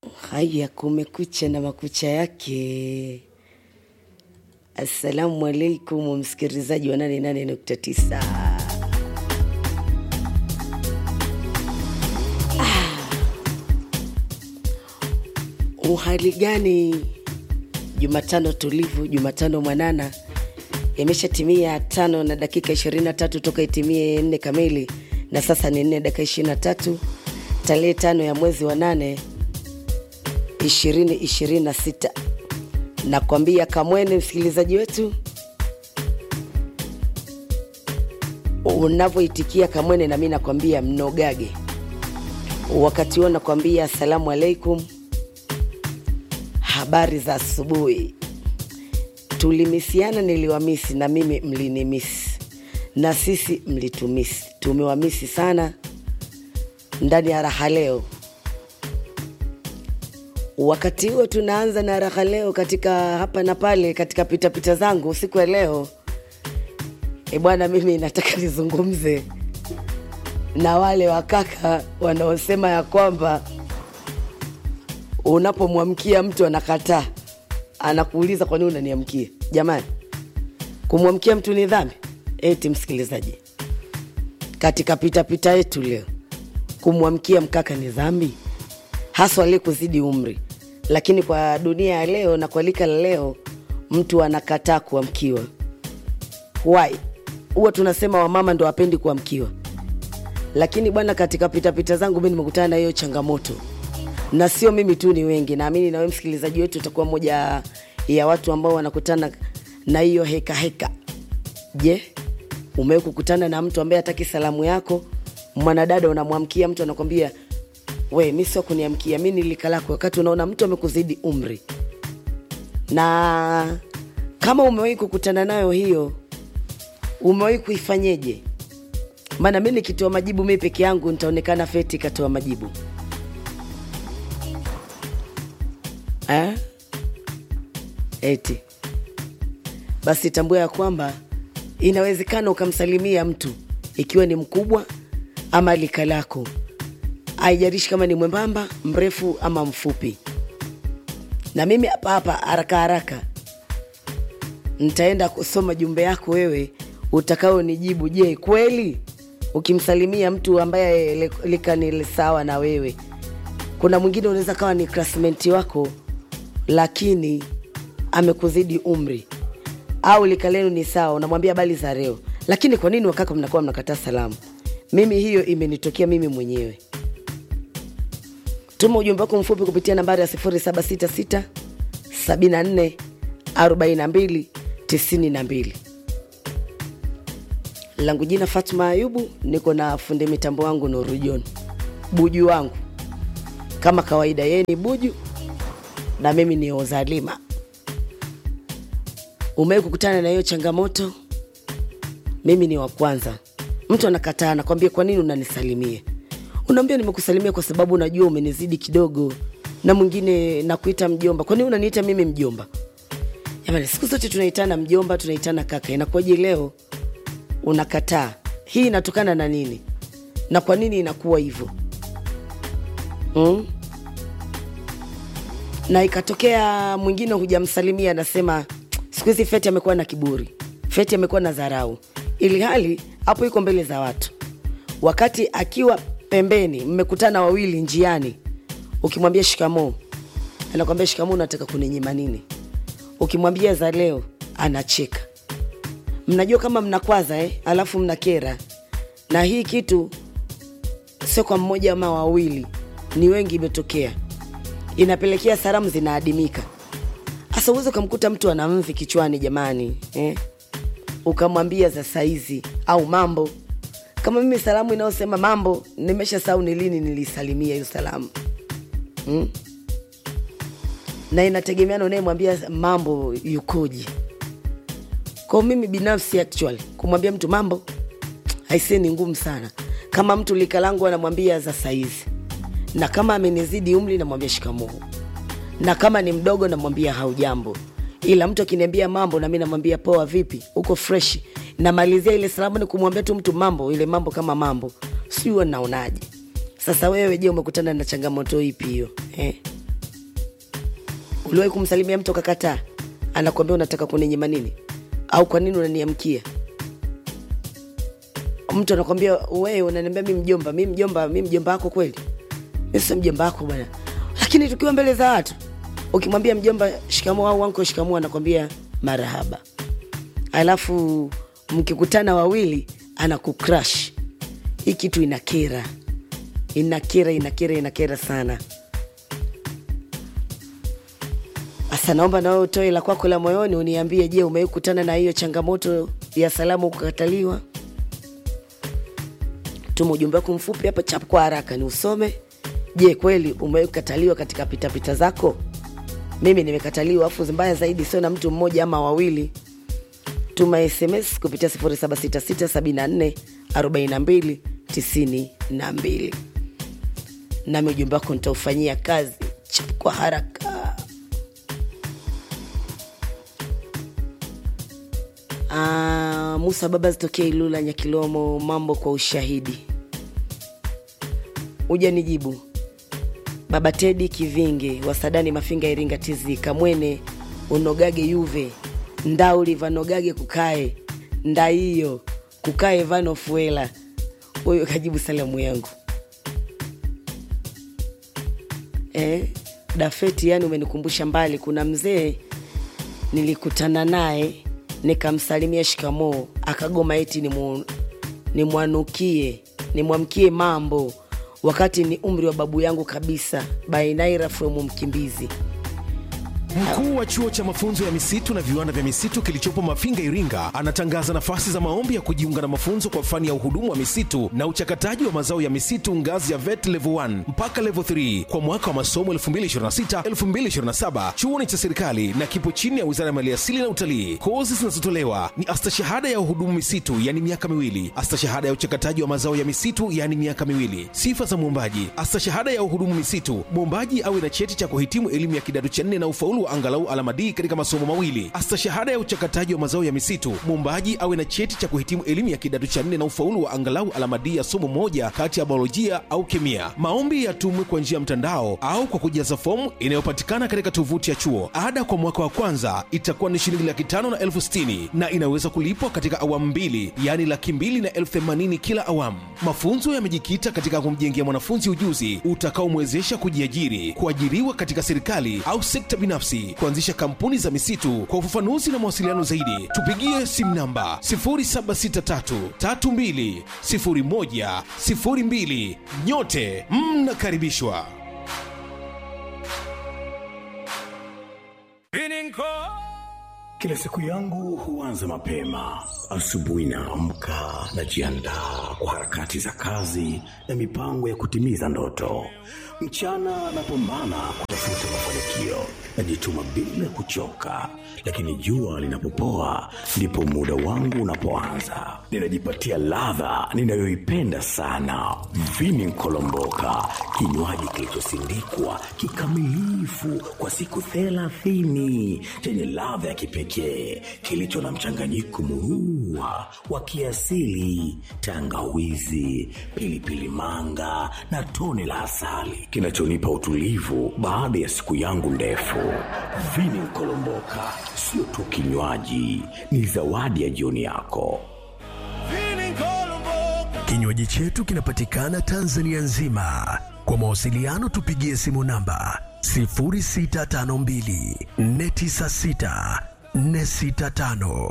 Haya, kumekucha na makucha yake. Assalamu alaikum, msikilizaji wa 88.9. Ah, uhali gani? Jumatano tulivu, Jumatano mwanana, imeshatimia tano na dakika 23 toka itimie nne kamili, na sasa ni nne dakika 23 tarehe tano ya mwezi wa nane ishirini ishirini na sita. Nakwambia kamwene, msikilizaji wetu, unavyoitikia kamwene, nami nakwambia mnogage. Wakati huo nakwambia asalamu alaikum, habari za asubuhi. Tulimisiana, niliwamisi na mimi mlinimisi, na sisi mlitumisi. Tumewamisi sana ndani ya raha leo wakati huo tunaanza na raha leo katika hapa na pale katika pitapita zangu siku ya leo e bwana mimi nataka nizungumze na wale wakaka wanaosema ya kwamba unapomwamkia mtu anakataa anakuuliza kwa nini unaniamkia jamani kumwamkia mtu ni dhambi eti msikilizaji katika pitapita yetu leo kumwamkia mkaka ni dhambi haswa aliyekuzidi umri lakini kwa dunia ya leo na kwa lika la leo mtu anakataa kuamkiwa why huwa tunasema wamama ndo wapendi kuamkiwa lakini bwana katika pitapita zangu mi nimekutana na hiyo changamoto na sio mimi tu ni wengi naamini nawe msikilizaji wetu utakuwa moja ya watu ambao wanakutana na hiyo heka heka je umewe kukutana na mtu ambaye hataki salamu yako mwanadada unamwamkia mtu anakwambia we mi sio kuniamkia mi nilika lako wakati unaona mtu amekuzidi umri na kama umewahi kukutana nayo hiyo umewahi kuifanyeje maana mi nikitoa majibu mi peke yangu nitaonekana feti katoa majibu eh? eti basi tambua ya kwamba inawezekana ukamsalimia mtu ikiwa ni mkubwa ama lika lako haijarishi kama ni mwembamba mrefu ama mfupi na mimi hapa hapa haraka haraka nitaenda kusoma jumbe yako wewe utakao nijibu je kweli ukimsalimia mtu ambaye le- lika ni sawa na wewe kuna mwingine unaweza kawa ni klasmenti wako lakini amekuzidi umri au lika lenu ni sawa unamwambia bali za leo lakini kwa nini wakaka mnakuwa mnakataa salamu mimi hiyo imenitokea mimi mwenyewe tuma ujumbe wako mfupi kupitia nambari ya 766 74 42 92 langu jina fatma ayubu niko na fundi mitambo wangu nuru john buju wangu kama kawaida yeye ni buju na mimi ni ozalima umewai kukutana na hiyo changamoto mimi ni wa kwanza mtu anakataa nakwambia kwa nini unanisalimia unaambia nimekusalimia kwa sababu unajua umenizidi kidogo na mwingine nakuita mjomba kwa nini unaniita mimi mjomba jamani siku zote tunaitana mjomba tunaitana kaka inakuwaje leo unakataa hii inatokana na nini na kwa nini inakuwa hivyo mm? na ikatokea mwingine hujamsalimia anasema siku hizi feti amekuwa na kiburi feti amekuwa na dharau ili hali hapo iko mbele za watu wakati akiwa pembeni mmekutana wawili njiani ukimwambia shikamoo anakwambia shikamoo unataka kuninyima nini ukimwambia za leo anacheka mnajua kama mnakwaza eh? alafu mnakera na hii kitu sio kwa mmoja ama wawili ni wengi imetokea inapelekea salamu zinaadimika hasa uweze ukamkuta mtu ana mvi kichwani jamani eh? ukamwambia za saizi au mambo kama mimi salamu inayosema mambo nimesha sau ni lini nilisalimia hiyo salamu hmm? na inategemeana unayemwambia mambo yukoje kwao mimi binafsi actually kumwambia mtu mambo haisee ni ngumu sana kama mtu lika langu anamwambia za saizi na kama amenizidi umri namwambia shikamoo na kama ni mdogo namwambia haujambo ila mtu akiniambia mambo nami namwambia poa vipi uko fresh namalizia ile salamu ni kumwambia tu mtu mambo ile mambo kama mambo sijui naonaje sasa wewe je umekutana na changamoto ipi hiyo eh? uliwahi kumsalimia mtu akakataa anakuambia unataka kuninyima nini au kwa nini unaniamkia mtu anakwambia wewe unaniambia mi mjomba mi mjomba mi mjomba wako kweli mi sio mjomba wako bwana lakini tukiwa mbele za watu ukimwambia mjomba shikamoo au wanko shikamoo anakwambia marahaba alafu mkikutana wawili anakucrash hii kitu inakera inakera inakera inakera sana sasa naomba nawe utoe la kwako la moyoni uniambie je umewahi kukutana na hiyo changamoto ya salamu kukataliwa tuma ujumbe wako mfupi hapa chap kwa haraka ni usome je kweli umewahi kukataliwa katika pitapita zako mimi nimekataliwa afu mbaya zaidi sio na mtu mmoja ama wawili tuma sms kupitia 766744292 nami ujumbe wako nitaufanyia kazi chap kwa haraka Ah, musa baba zitokea ilula nyakilomo mambo kwa ushahidi uja nijibu baba tedi kivinge wasadani mafinga iringa tizi kamwene unogage yuve ndauli vanogage kukae ndaiyo kukae vano fuela huyo kajibu salamu yangu eh, dafeti yani umenikumbusha mbali kuna mzee nilikutana naye nikamsalimia shikamoo akagoma eti nimu- nimwanukie nimwamkie mambo wakati ni umri wa babu yangu kabisa bainaira fremu mkimbizi Mkuu wa chuo cha mafunzo ya misitu na viwanda vya misitu kilichopo Mafinga, Iringa, anatangaza nafasi za maombi ya kujiunga na mafunzo kwa fani ya uhudumu wa misitu na uchakataji wa mazao ya misitu ngazi ya VET level 1 mpaka level 3 kwa mwaka wa masomo 2026-2027. Chuo ni cha serikali na kipo chini ya Wizara ya Maliasili na Utalii. Kozi zinazotolewa ni astashahada ya uhudumu misitu, yani miaka miwili, astashahada ya uchakataji wa mazao ya misitu, yani miaka miwili. Sifa za mwombaji: astashahada ya uhudumu misitu, mwombaji awe na cheti cha kuhitimu elimu ya kidato cha nne na ufaulu wa angalau alama D katika masomo mawili. Astashahada ya uchakataji wa mazao ya misitu, mwombaji awe na cheti cha kuhitimu elimu ya kidato cha nne na ufaulu wa angalau alama D ya somo moja kati ya biolojia au kemia. Maombi yatumwe kwa njia ya mtandao au kwa kujaza fomu inayopatikana katika tovuti ya chuo. Ada kwa mwaka wa kwanza itakuwa ni shilingi laki tano na elfu sitini na inaweza kulipwa katika awamu mbili, yaani laki mbili na elfu themanini kila awamu. Mafunzo yamejikita katika kumjengea mwanafunzi ujuzi utakaomwezesha kujiajiri, kuajiriwa katika serikali au sekta binafsi, kuanzisha kampuni za misitu. Kwa ufafanuzi na mawasiliano zaidi, tupigie simu namba 0763320102. Nyote mnakaribishwa. Kila siku yangu huanza mapema. Asubuhi naamka, najiandaa kwa harakati za kazi na mipango ya kutimiza ndoto. Mchana napambana kutafuta mafanikio, najituma bila kuchoka, lakini jua linapopoa ndipo muda wangu unapoanza. Ninajipatia ladha ninayoipenda sana, vini nkolomboka, kinywaji kilichosindikwa kikamilifu kwa siku thelathini chenye ladha ya kipekee kilicho na mchanganyiko murua wa kiasili, tangawizi, pilipili manga na tone la asali kinachonipa utulivu baada ya siku yangu ndefu. Vini Nkolomboka sio tu kinywaji, ni zawadi ya jioni yako. Kinywaji chetu kinapatikana Tanzania nzima. Kwa mawasiliano tupigie simu namba 0652 496 465.